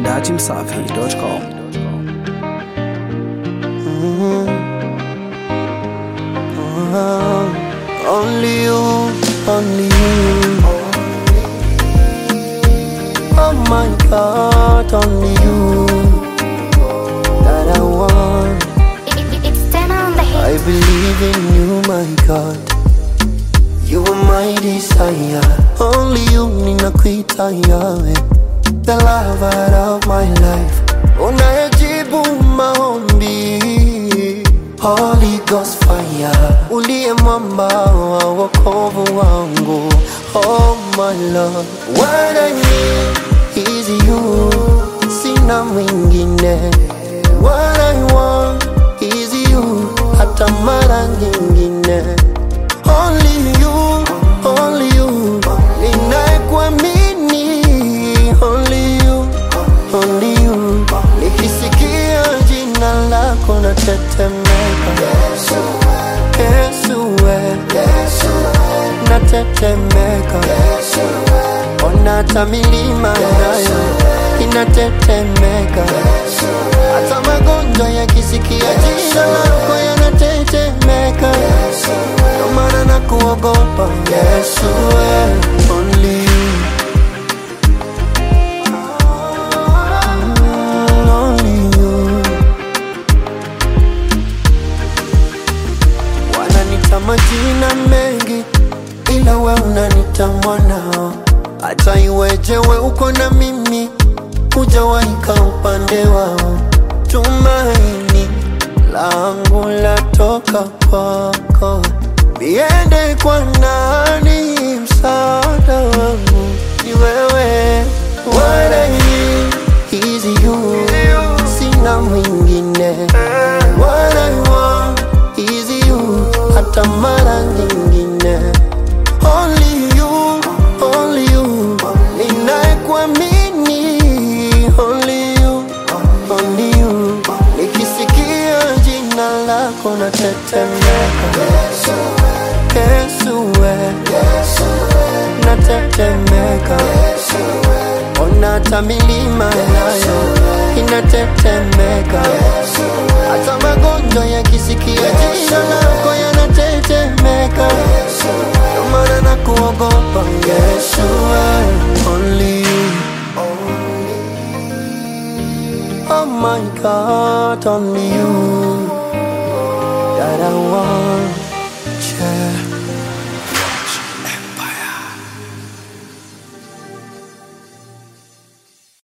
dachimsafi.com. Only you, only you. Oh my God, only you that I want. It's ten on the I hit. believe in you, my God. You are my desire. Only you ninakuita Yahweh, the lover of my life. Unayejibu maombi, Holy Ghost fire, uliye mwamba wa wokovu wangu. Oh my Lord, what I need is you, sina mwingine. What I want is you, hata mara nyingine. Only you, only you, ninayekuamini. Only you, only you, nikisikia jina lako natetemeka. Yesu we, natetemeka. Ona hata milima nayo inatetemeka. Hata magonjwa yakisikia jina lako yanatetemeka. Ndio maana nakuogopa Yesu we, only you. Mm, only you. Wananita majina mengi ila we unanita mwanao. Hata iweje we uko na mimi, hujawaika upande wao. Tumaini langu latoka kwako, niende kwa nani? Msaada wangu ni wewe. What I need is you, sina mwingine. What I want is you, hata mara nyingine. Only you, only you, ninayekuamini. Only you, only you, nikisikia jina lako natetemeka. Yesu we, natetemeka. Ona hata milima nayo inatetemeka. Hata magonjwa yakisikia jina lako yanatetemeka. Ndio maana nakuogopa Yesu we, only you. Oh my God, only you that I want. Yeah.